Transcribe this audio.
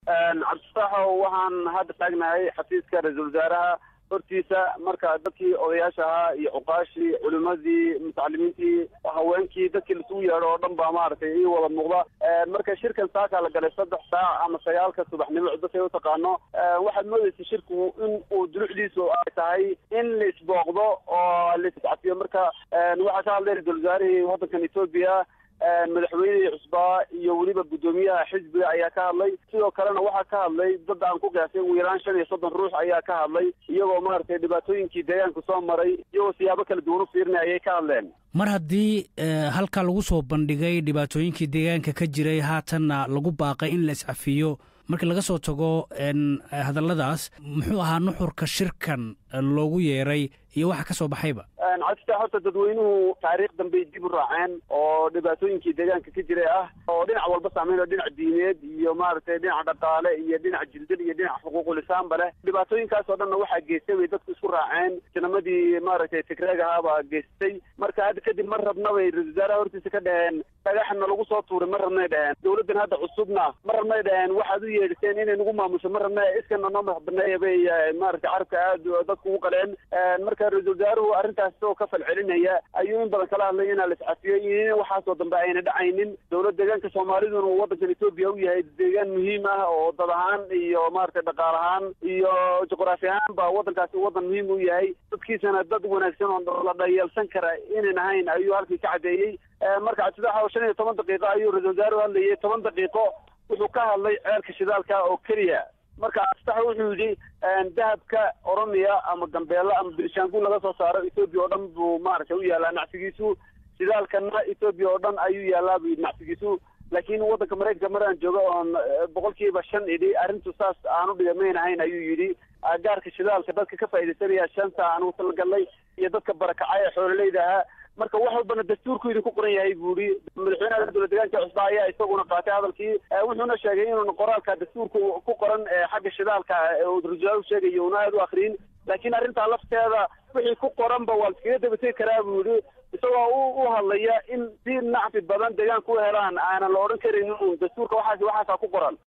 cabdisaaxo waxaan hadda taagnahay xafiiska ra-iisul wasaaraha hortiisa marka dadkii odayaasha ahaa iyo cuqaashii culimadii mutacalimiintii haweenkii dadkii laisugu yeedho oo dhan baa maaragtay ii wada muuqda marka shirkan saakaa la galay saddex saac ama sagaalka subaxnimo dadkay u taqaano waxaad moodaysa shirku in uu dulucdiisu ay tahay in la isbooqdo oo la iscafiyo marka waxaa ka hadlay ra-isul wasaarihii waddankan etoobiya madaxweynihii cusbaa iyo weliba guddoomiyaha xisbiga ayaa ka hadlay sidoo kalena waxaa ka hadlay dad aan ku qiyaasay ugu yaraan shan iyo soddon ruux ayaa ka hadlay iyagoo maaragtay dhibaatooyinkii deegaanka soo maray iyagoo siyaabo kala duwan u fiirinay ayay ka hadleen mar haddii halkaa lagu soo bandhigay dhibaatooyinkii deegaanka ka jiray haatanna lagu baaqay in la iscafiyo markii laga soo tago hadalladaas muxuu ahaa nuxurka shirkan loogu yeeray iyo waxa ka soo baxayba cabdistaa horta dadweynuhu taariikh dambey dib u raaceen oo dhibaatooyinkii deegaanka ka jiray ah oo dhinac walba saameyn oo dhinac diineed iyo maaragtay dhinac dhaqaale iyo dhinac jildil iyo dhinac xuquuqulisaanba leh dhibaatooyinkaas oo dhanna waxaa geystay bay dadku isku raaceen sinamadii maaragtay tigreeg ahaabaa geystay marka hadda kadib mar rabna bay ra-isul wasaaraha hortiisa ka dhaheen dhagaxna lagu soo tuuray ma rabnay dhaheen dawladdan hadda cusubna ma rabnay dhaheen waxaad u yeedhiseen inay nagu maamusho ma rabna iskana noo madax baneeya bay maaragtay carabka aad dadku ugu qaleen marka ra-isul wasaaruhu arrintaas isagoo ka falcelinaya ayuu in badan kala hadlay inaa la iscafiyo iyo in waxaasoo dambe ayna dhacaynin dowlad deegaanka soomaaliduna uu waddankan etoobiya u yahay deegaan muhiim ah oo dad ahaan iyo maaragtay dhaqaal ahaan iyo juqraafi ahaan ba waddankaasi waddan muhiim u yahay dadkiisana dad wanaagsan oo la dhayeelsan kara inan ahayn ayuu halkii ka caddeeyey marka cabdisaxa shan iyo toban daqiiqo ayuu ra-isul wasaaruhu hadlayay toban daqiiqo wuxuu ka hadlay ceelka shidaalka oo keliya marka cabdisaxa wuxuu yidhi dahabka oromiya ama gambeella ama birshaanguul laga soo saaro etoobiya oo dhan buu maaragtay u yaalaa nacsigiisu shidaalkana etoobiya oo dhan ayuu yaalaa buu yidhi nacsigiisu laakiin waddanka maraykanka mar aan joogo oon boqolkiiba shan idhi arrintu saas aanu dhigamaynahayn ayuu yidhi gaarka shidaalka dadka ka faaidaysanaya shanta aanu talagalnay iyo dadka barakacay ee xoololeyda ahaa marka wax walbana dastuurku idinku qoran yahay buu ihi madaxweynaha dowlad deegaanka cusba ayaa isaguna qaatay hadalkii wuxuuna sheegay inuuna qoraalka dastuurka ku qoran xagga shidaalka ra-isul sheegayo una aad u akriyin laakiin arrintaa lafteeda wixii ku qoranba waa laskaga dabategi karaa buu yihi isagoo u hadlaya in si nacfi badan deegaanka u helaan aanan la odhan karin dastuurka waxaas waxaasaa ku qoran